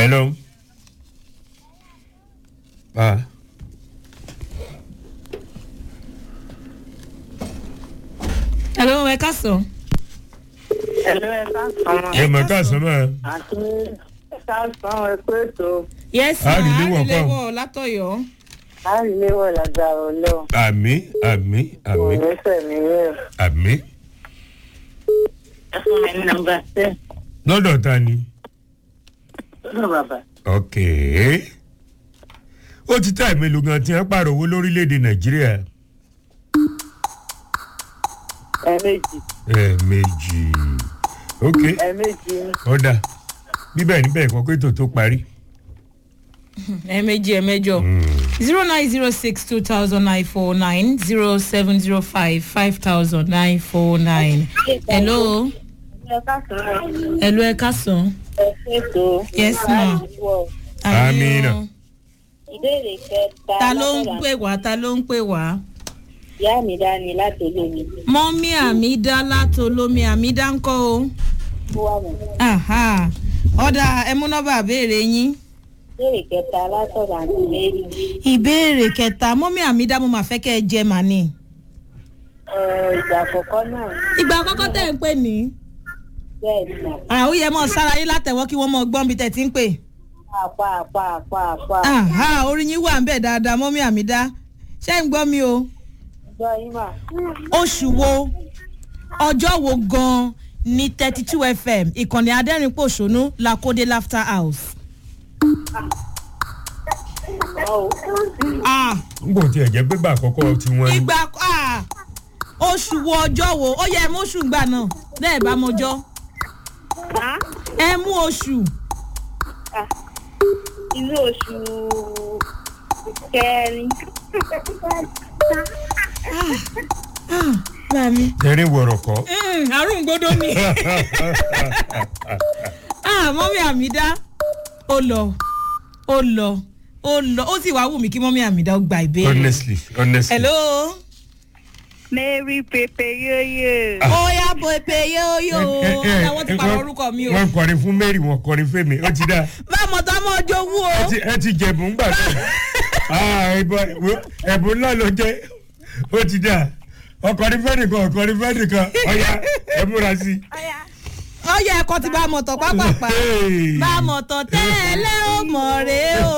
hello. Ah. hello ẹ káàsán. Ẹ̀lú ẹ̀ka sọ̀rọ̀ ẹ mọ̀ ká sọ mọ́ ẹ. àti ẹ̀ka sọ̀rọ̀ ẹ̀kọ́ ètò yes ma A rí léwọ̀ kọ́. àríléwọ̀ látọ̀yọ́. àríléwọ̀ lágbára ọlọ́run. àmì àmì àmì Kò ní sẹ̀mí ní ẹ̀. àmì. Ẹ fún mi ní nọmba ten. lọ́dọ̀ ta ni. Lọ́dọ̀ bàbá. ok. ó ti tá ìmẹ́lò gan tí wọ́n pààrọ̀ owó lórílẹ̀‐èdè nàìjíríà. Ẹ̀ẹ̀mejì. ẹ̀ẹ̀mejì. ok Ẹ̀ẹ̀mejì ni. ọ̀dà bíbẹ̀ níbẹ̀ kọ́ pé ètò tó parí. ẹ̀ẹ̀mejì ẹ̀ẹ̀mẹjọ. zero nine zero six two thousand nine four nine zero seven zero five five thousand nine four nine. hello Ẹ̀ka sọ̀rọ̀ hello ẹ káàsán. ẹ̀kọ́ ètò. Yes, ma. Àríléwọ̀. Amina. Ìbéèrè kẹta. ta ló ń látọ̀dọ̀ pè wá ta ló ń pè wá. Ìyá mi dání láti olómi. mọ́mí àmídá látolómi àmídá ń kọ́ o. Ó wà mọ̀. Aha. ọ̀dà ẹmúnọ́bà béèrè yín. Ìbéèrè kẹta látọ̀dọ̀ àǹtí Mary. ìbéèrè kẹta mọ́mí àmídá mo máa fẹ́ kẹ́ ẹ jẹ màní. Ẹ̀, Ìgbà àkọ́kọ́ náà ìgbà àkọ́kọ́ tẹ̀ ń pè ní. bẹ́ẹ̀ ni mà. àwọn yẹ mọ̀ sára yín látẹ̀wọ́ kí wọ́n mọ̀ gbọ́n bí tẹ̀ ti ń pè. Àpá àpá àpá àpá. Aha, orin yín wà ń bẹ̀ dáadáa mọ́mí àmídá. ṣé ń gbọ́ mi o. Gbọ́ yín mà. oṣù wo ọjọ́ wo gan-an ní thirty two fm ìkànnì adẹ́rìn-pọ̀ṣónú lakode laughter house. Ọ̀ Ah, n kò tiẹ̀ jẹ́ pé bá àkọ́kọ́ tí wọ́n ní. ìgbà ah, oṣù wo ọjọ́ wo ó yẹ ẹ mú oṣù gbà náà bẹ́ẹ̀ bá mọjọ́ Á. ẹ mú oṣù inú oṣù kẹrin bá mi. tẹ̀rín wọ̀rọ̀ kọ́. Mm, àrùn gbọdọ ni ah mọ́mí àmìdá ó lọ ó lọ ó lọ ó sì wá wù mí kí mọ́mí àmìdá ó gba ìbéèrè. honestly honestly. hello. mary pepe yeye ó yá bo epe yóyó ọ̀dà wọn ti pàrọ̀ orúkọ mi o. wọ́n kọrin fún mary wọ́n kọrin fẹ́mi ó ti dá bá a mọ̀ tó a mọ̀ ọjọ́ wú o. ẹ ti- ẹ ti jẹ̀bùn gbà tó Ah, ẹ̀bùn wo- ẹ̀bùn náà ló jẹ́ ó ti dá ọkọrin fẹ́nìkan ọkọrin fẹ́nìkan ọ̀ya ẹ múra sí i. ó yẹ ẹ̀kọ́ ti bá a mọ̀ tọ̀ pápápá Hey. bá a mọ̀ tọ̀ tẹ́lẹ̀ ó mọ̀ rèé o.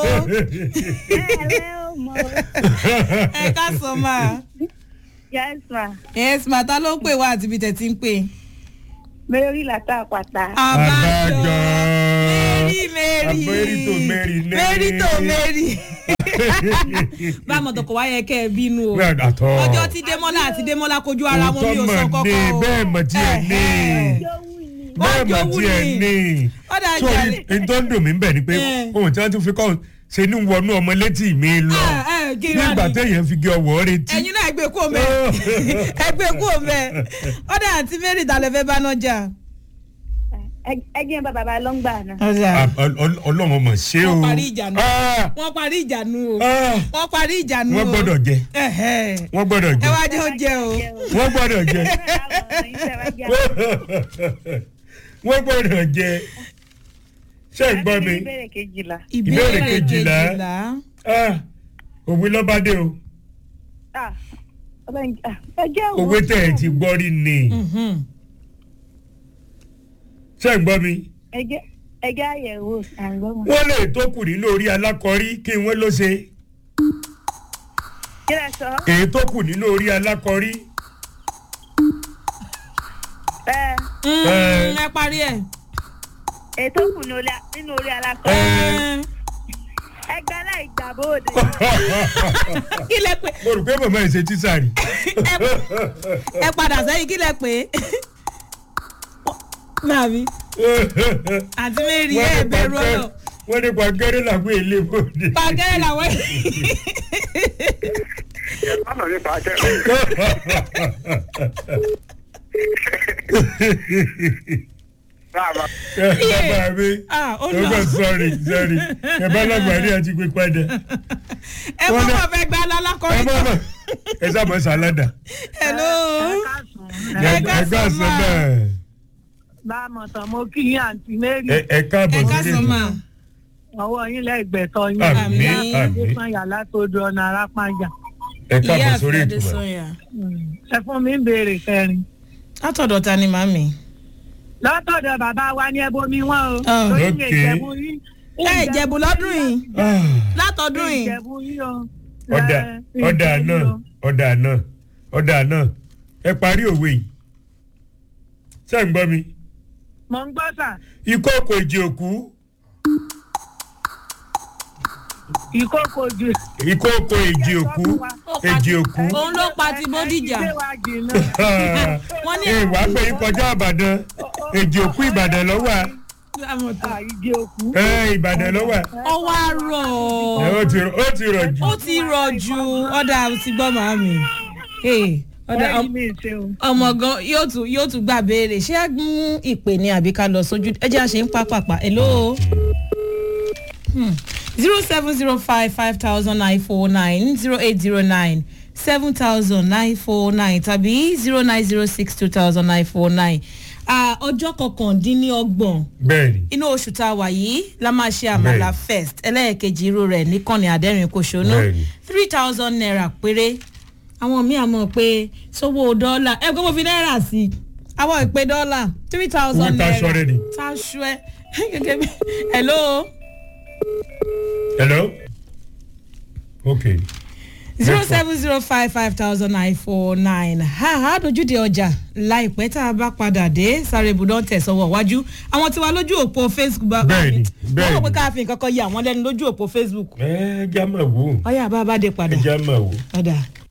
ẹ ká sọ máa. yes ma yes ma ta ló ń pè wá àti ibi tẹ̀ ti ń pè. mary lata àpàtà Abájọ. mary mary Abẹ́rìtò Mary ní. mary tó mary. bá a mọ̀ tọ̀ kò wá yẹ kẹ́ ẹ bínú o. Bẹ́ẹ̀ àtọ́. ọjọ́ tí démọ́lá àti démọ́lá kojú ara wọn mi ò sọ Òótọ́ mọ̀ ní, kọ́kọ́ o. bẹ́ẹ̀ mọ̀ tí ẹ ní. Ẹ̀hẹ̀. bẹ́ẹ̀ mọ̀ jowú tí ẹ ni. ní. ọ̀dà so jàre. n tó ń dùn mí bẹ̀ ni pé Eh. ohun tí wọ́n tún fi kọ́ ṣe ní wọnú ọmọ létí mi lọ Ah, eh, kí wá nígbà ni? téèyàn fi gé ọwọ́ retí. ẹ̀yin náà ẹgbẹ́ kú òmẹ́ ẹgbẹ́ kú òmẹ́ ọ̀dà àti mary dalẹ̀ fẹ́ bá náà jà. ẹgbẹ́ bàbá bá ló ń gbà náà. Ah, ọl- ọl- ọlọ́run ọmọ ṣé o. Wọ́n parí ìjà náà. Ah, wọ́n parí ìjà nu o ah, wọ́n parí ìjà nu o. wọ́n gbọ́dọ̀ jẹ Ẹ̀hẹ̀. wọ́n gbọ́dọ̀ ẹ jẹ wá jẹ́ oúnjẹ o. wọ́n gbọ́dọ̀ jẹ wọ́n gbọ́dọ̀ jẹ ṣé ń gbọ́ mi ìbéèrè kejìlá. Ìbéèrè kejìlá. Ah, òwe lọ́bàdé o ẹjẹ́ wo òwe tẹ̀ ẹ̀ ti gbọ́ rí ni Mhm. ṣé ń gbọ́ mi. ẹjẹ́ ẹjẹ́ àyẹ̀wò àgbọ̀mọ̀. wọ́n lè tó kù nínú orí alákọ̀rí kí wọ́n ló ṣe kí lẹ sọ. èyí tó kù nínú orí alákọ̀rí ẹ Mm, Eh. ẹ parí ẹ̀. ètò kù nínú orí alákọ̀. Eh. ẹgbẹ́ láì gbà bóde. kí lẹ pé mo rò pé màmá ẹ̀ ṣe tíṣà rí ẹ padà sẹ́yìn kí lẹ pé. Màmí àti mary ẹ bẹ̀rù ọ̀rọ̀ wọ́n ní pàgẹ́rẹ́ làwọn èlé bòde. pàgẹ́rẹ́ làwọn. Ọ̀nà ní pàṣẹ. Báàbá. bàbá mi Ah, ó ó lọ. bẹ̀ sọ́ọ̀rì sọ́ọ̀rì ẹ bá lágbàdì àti pé padà ẹ mọ̀ mọ̀ fẹ́ gba ẹ alákọ̀ọ́rí bá kan. bá ẹ sábà sàládà hello. ẹ Ẹ ká ká sọ sọ máa. náà bá a mọ̀ tán mo kí yín àǹtí mary. ẹ ẹ káàbọ̀ ẹ ká sí sọ ètò. máa. ọwọ́ yín lẹ́gbẹ̀ẹ́tọ́ yín. Àmín, Ìyá àmín. Adépáyà látòdò ọ̀nà arápájà. ẹ káàbọ̀ ìyá sórí àfẹ́ ìtumọ̀ adésanya ẹ fún mi ń béèrè kẹrin. látọ̀dọ̀ ta ni màmí. látọ̀dọ̀ bàbá wa ní ẹbomi wọn o. Ah. lórí Okay. ìjẹ̀bú yín. ẹ ìjẹ̀bù lọ́dún yìí Ah, látọ̀dún yìí. ìjẹ̀bú yín o. ọ̀dà Ẹ, ọ̀dà ìjẹ̀bú náà o. ọ̀dà náà ọ̀dà náà ẹ parí òwe yìí ṣé ń gbọ́ mi mò ń gbọ́ sà ìkókò ìjì òkú ìkókò jù. ìkókò ìjì òkú ìjì òkú òun ló pa ti bódìjà. ẹ ti gbé wa jìnnà. wọ́n ní ẹ wàá pé ìkọjá ìbàdàn ìjì òkú ìbàdàn lọ́wọ́ Ah, ìdí òkú. ẹ ìbàdàn lọ́wọ́ ọwọ́ àárọ̀ ẹ ó ti ó ti rọ̀ jù. ó ti rọ̀ ju ọ̀dà ti gbọ́ màmí. Hey, ọ̀dà Bẹ́ẹ̀ni mi ṣe o. ọmọ gan yóò tún yóò tún gbà béèrè ṣé a mú ìpè ní àbí ká lọ sójú ẹ jẹ́ àṣẹ ń pápápá hello zero seven zero five five thousand nine four nine zero eight zero nine seven thousand nine four nine tàbí zero nine zero six two thousand nine four nine ọjọ́ kọkàndínlọ́gbọ̀n bẹ́ẹ̀ni inú oṣù tá a wà yìí la máa ṣe àmàlà Bẹ́ẹ̀ni. first ẹlẹ́ẹ̀kejì irú rẹ̀ níkànnì àdẹ́rìn kòṣónú Bẹ́ẹ̀ni. three thousand naira péré àwọn míì àmọ́ pé sówó dọ́là ẹ gbọ́dọ̀ fi náírà sí i àwọn ìpè dọ́là three thousand Owó tá a naira ṣọ́ rẹ̀ ni. tá a ṣọ́ ẹ gẹ́gẹ́ bí hello hello okay zero seven zero five five thousand nine four nine ha ha dojúde ọjà láìpẹ́ tá a bá padà dé sáré ibùdó tẹ̀sọ̀wọ̀ wájú àwọn tí wà lójú òpó facebook bá Bẹ́ẹ̀ni, wọ́n bẹ́ẹ̀ni. mọ̀ pé káàfin nǹkan kan yẹ àwọn lẹ́nu lójú òpó facebook ẹ já máa wò ó ọyá bá a bá dé padà ẹ já máa wò ó. ọ̀dà